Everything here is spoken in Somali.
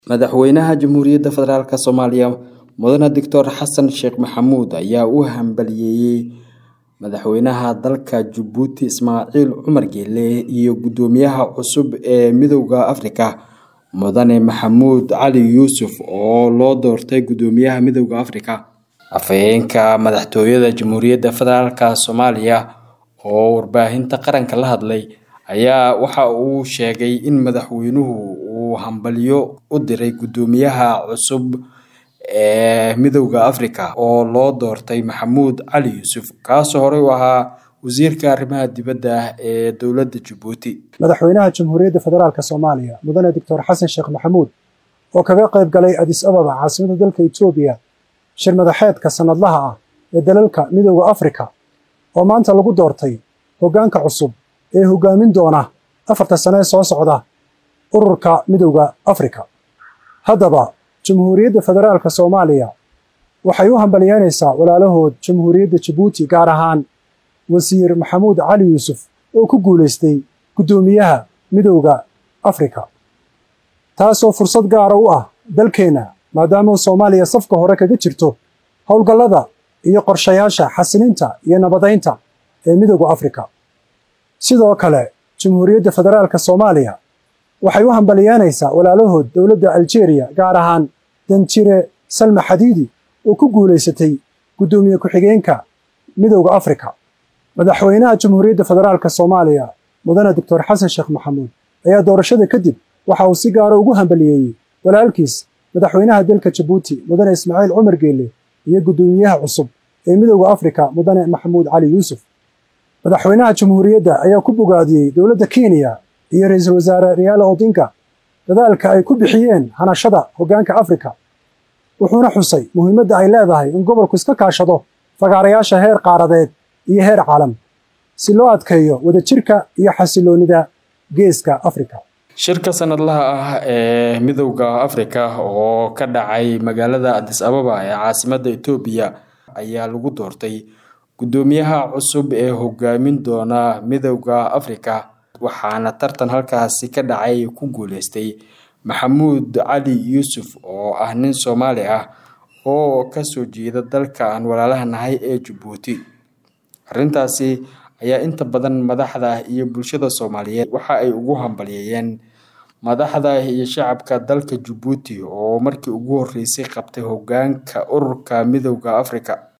madaxweynaha jamhuuriyadda federaalk soomaaliya mudane doctor xasan sheekh maxamuud ayaa u hambaliyeeyey madaxweynaha dalka jabuuti ismaaciil cumar geele iyo guddoomiyaha cusub ee midowda afrika mudane maxamuud cali yuusuf oo loo doortay guddoomiyaha midowda afrika afhayeenka madaxtooyada jamhuuriyadda federaalk soomaaliya oo warbaahinta qaranka la hadlay ayaa waxa uu sheegay in madaxweynuhu uu hambalyo u diray guddoomiyaha cusub ee midowda afrika oo loo doortay maxamuud cali yuusuf kaasoo horey u ahaa wasiirka arrimaha dibadda ee dowladda jabuuti madaxweynaha jamhuuriyadda federaalk soomaaliya mudane doctor xasan sheekh maxamuud oo kaga qayb galay adis ababa caasimada dalka etoobiya shir madaxeedka sanadlaha ah ee dalalka midowda afrika oo maanta lagu doortay hoggaanka cusub ee hoggaamin doona afarta sane ee soo socda ururka midowda afrika haddaba jamhuuriyadda federaalk soomaaliya waxay u hambalyeynaysaa walaalahood jamhuuriyadda jabuuti gaar ahaan wasiir maxamuud cali yuusuf oo ku guulaystay guddoomiyaha midowda afrika taasoo fursad gaara u ah dalkeenna maadaama soomaaliya safka hore kaga jirto howlgallada iyo qorshayaasha xasilinta iyo nabadaynta ee midowda afrika sidoo kale jamhuuriyadda federaalk soomaaliya waxay u hambalyeynaysaa walaalahood dowladda aljeeriya gaar ahaan danjire salma xadiidi oo ku guulaysatay guddoomiye ku-xigeenka midowda afrika madaxweynaha jamhuuriyadda federaalk soomaaliya mudane doctor xasan sheekh maxamuud ayaa doorashada kadib waxa uu si gaara ugu hambaliyeeyey walaalkiis madaxweynaha dalka jabuuti mudane ismaaciil cumar geele iyo guddoomiyaha cusub ee midowda afrika mudane maxamuud cali yuusuf madaxweynaha jamhuuriyadda ayaa ku bogaadiyey dowladda kenya iyo ra-iisul wasaare riyaala odinga dadaalka ay ku bixiyeen hanashada hoggaanka afrika wuxuuna xusay muhiimadda ay leedahay in gobolku iska kaashado fagaarayaasha heer qaaradeed iyo heer caalam si loo adkeeyo wadajirka iyo xasiloonida geeska afrika shirka sanadlaha ah ee midowda afrika oo ka dhacay magaalada adis ababa ee caasimadda etoobiya ayaa lagu doortay guddoomiyaha cusub ee hogaamin doona midowda afrika waxaana tartan halkaasi ka dhacay ku guuleystay maxamuud cali yuusuf oo ah nin soomaali ah oo kasoo jeeda dalka aan walaalaha nahay ee jabuuti arrintaasi ayaa inta badan madaxda iyo bulshada soomaaliyeed waxa ay ugu hambalyeeyeen madaxda iyo shacabka dalka jabuuti oo markii ugu horreysay qabtay hoggaanka ururka midowda afrika